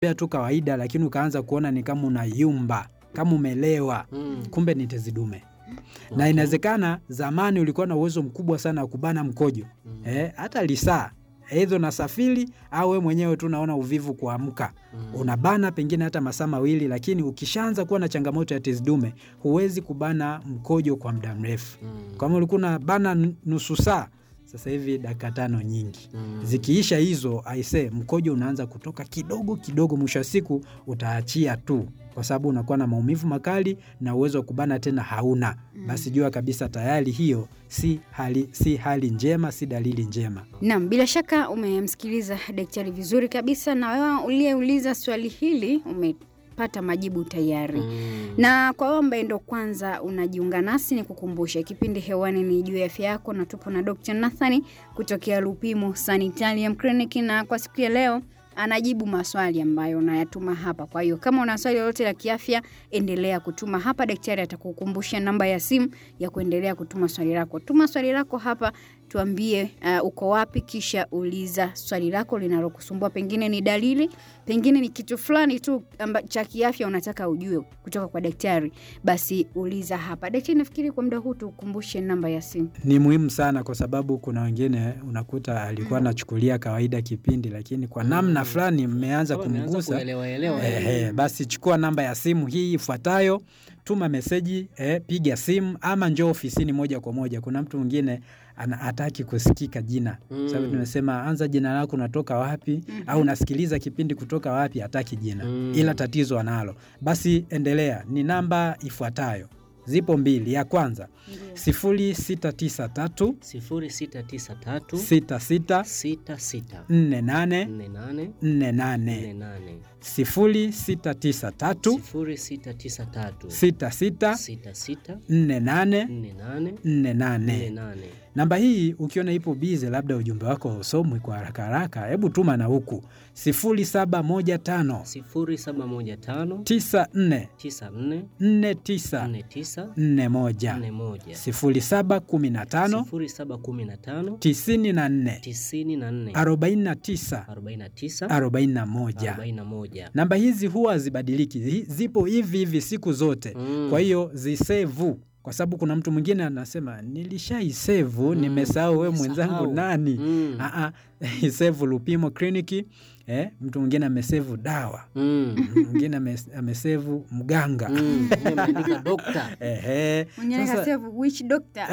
unatembea tu kawaida, lakini ukaanza kuona ni kama unayumba, kama umelewa, Mm. kumbe ni tezi dume. Na Okay. inawezekana zamani ulikuwa na uwezo mkubwa sana wa kubana mkojo Mm. eh, hata lisaa eidha unasafiri au we mwenyewe tu unaona uvivu kuamka Mm. unabana pengine hata masaa mawili, lakini ukishaanza kuwa na changamoto ya tezi dume huwezi kubana mkojo kwa muda mrefu. Mm. Kama ulikuwa unabana n- nusu saa, sasa hivi dakika tano nyingi Mm. zikiisha hizo, aise, mkojo unaanza kutoka kidogo kidogo, mwisho wa siku utaachia tu, kwa sababu unakuwa na maumivu makali na uwezo wa kubana tena hauna. Basi jua kabisa tayari hiyo si hali, si hali njema, si dalili njema. Naam, bila shaka umemsikiliza daktari vizuri kabisa, na wewe uliyeuliza swali hili umepata majibu tayari. Mm. Na kwa wewe ambaye ndo kwanza unajiunga nasi, ni kukumbusha kipindi hewani ni juu ya afya yako, na tupo na Dr. Nathani kutokea Lupimo Sanitarium Clinic, na kwa siku ya leo anajibu maswali ambayo unayatuma hapa. Kwa hiyo kama una swali lolote la kiafya, endelea kutuma hapa, daktari atakukumbusha namba ya simu ya kuendelea kutuma swali lako. Tuma swali lako hapa, tuambie uh, uko wapi, kisha uliza swali lako linalokusumbua, pengine ni dalili, pengine ni kitu fulani tu amba, cha kiafya unataka ujue kutoka kwa daktari, basi uliza hapa. Daktari, nafikiri kwa muda huu tukumbushe namba ya simu. Ni muhimu sana kwa sababu kuna wengine unakuta alikuwa anachukulia kawaida kipindi, lakini kwa namna fulani mmeanza Kama umeanza kumgusa kuelewa elewa. Ehe, basi chukua namba ya simu hii ifuatayo, tuma meseji eh, piga simu ama njoo ofisini moja kwa moja. Kuna mtu mwingine ana- hataki kusikika jina Mm. sababu tumesema anza jina lako, unatoka wapi au unasikiliza kipindi kutoka wapi, hataki jina Mm. ila tatizo analo. Basi endelea, ni namba ifuatayo, zipo mbili. Ya kwanza sifuri sita tisa tatu sifuri sita tisa tatu sita sita sita sita nne nane nne nane nne nne nane nane sifuri sita tisa tatu sifuri sita tisa tatu sita sita sita sita nne nane nne nane nne nne nane. nane Namba hii ukiona ipo bize, labda ujumbe wako hausomwi kwa haraka haraka, hebu tuma na huku sifuri saba moja tano sifuri saba moja tano tisa nne tisa nne nne tisa nne tisa nne moja nne moja sifuri saba kumi na tano sifuri saba kumi na tano tisini na nne tisini na nne arobaini na tisa arobaini na tisa arobaini na moja. arobaini na moja Namba hizi huwa hazibadiliki, zi- zipo hivi hivi siku zote. Mm. Kwa hiyo zisevu, kwa sababu kuna mtu mwingine anasema nilishaisevu, nimesahau we mwenzangu nimesahau. nani. Mm. Aa, isevu Lupimo kliniki. Eh, mtu mwingine amesevu dawa, Mm. mwingine ame- amesevu mganga. Mm. Mimi ameandika dokta Ehe, Mwingine sasa kasema which doctor?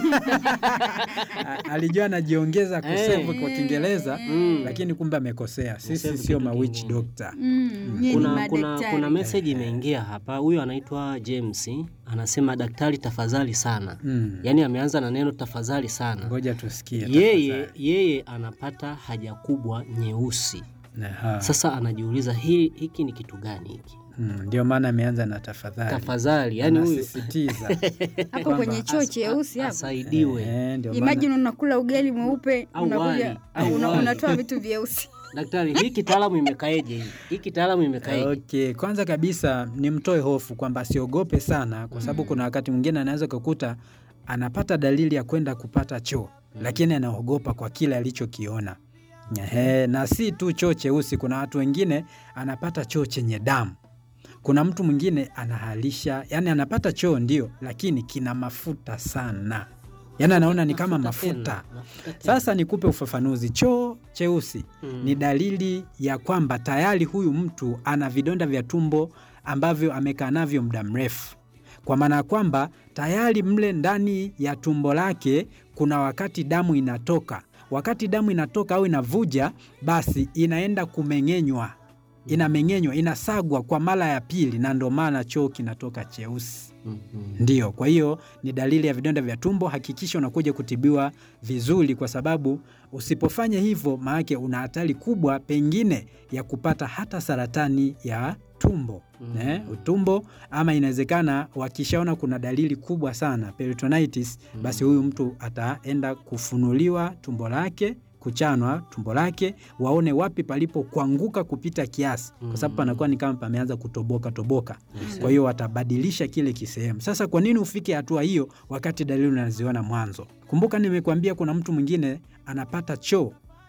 a- alijua anajiongeza kusevu kwa Kiingereza Mm. lakini kumbe amekosea. Sisi Kusevu sio kitu mawitch kingine. doctor. Mm, nyie ni kuna, kuna, madaktari. kuna meseji imeingia hapa. Huyu anaitwa James anasema, daktari tafadhali sana. Mm. Yaani ameanza na neno tafadhali sana. Ngoja tusikie. Yeye tafadhali. yeye anapata haja kubwa nyeusi. Aha. Sasa anajiuliza hii hiki ni kitu gani hiki? Mm, ndio maana ameanza na tafadhali. Tafadhali, yani huyu Anasisitiza. hapo kwamba kwenye choo cheusi hapo. asaidiwe. Eh, ndio maana Imagine unakula ugali mweupe Au unakuja wali, au una, wali. unatoa vitu vyeusi. Daktari, hii kitaalamu imekaeje hii? Hii kitaalamu imekaeje? Okay, kwanza kabisa nimtoe hofu kwamba asiogope sana, kwa sababu kuna wakati mwingine anaweza kukuta anapata dalili ya kwenda kupata choo, lakini anaogopa kwa kile alichokiona. Ehe, na si tu choo cheusi, kuna watu wengine anapata choo chenye damu. Kuna mtu mwingine anahalisha, yani anapata choo ndio, lakini kina mafuta sana, yani anaona ni kama Mafuta mafuta. tena, mafuta tena. Sasa nikupe ufafanuzi. Choo cheusi Mm. ni dalili ya kwamba tayari huyu mtu ana vidonda vya tumbo ambavyo amekaa navyo muda mrefu, kwa maana ya kwamba tayari mle ndani ya tumbo lake kuna wakati damu inatoka. Wakati damu inatoka au inavuja, basi inaenda kumeng'enywa, inameng'enywa, inasagwa kwa mara ya pili, na ndo maana choo kinatoka cheusi. Mhm. Ndiyo, kwa hiyo ni dalili ya vidonda vya tumbo. Hakikisha unakuja kutibiwa vizuri, kwa sababu usipofanya hivyo, maanake una hatari kubwa pengine ya kupata hata saratani ya tumbo Mm. eh, utumbo, ama inawezekana wakishaona kuna dalili kubwa sana peritonitis, basi huyu mtu ataenda kufunuliwa tumbo lake kuchanwa tumbo lake, waone wapi palipo kuanguka kupita kiasi, kwa sababu panakuwa ni kama pameanza kutoboka toboka. Kwa hiyo watabadilisha kile kisehemu. Sasa kwa nini ufike hatua hiyo wakati dalili unaziona mwanzo? Kumbuka nimekuambia kuna mtu mwingine anapata choo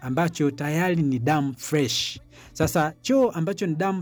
ambacho tayari ni damu fresh. Sasa choo ambacho ni damu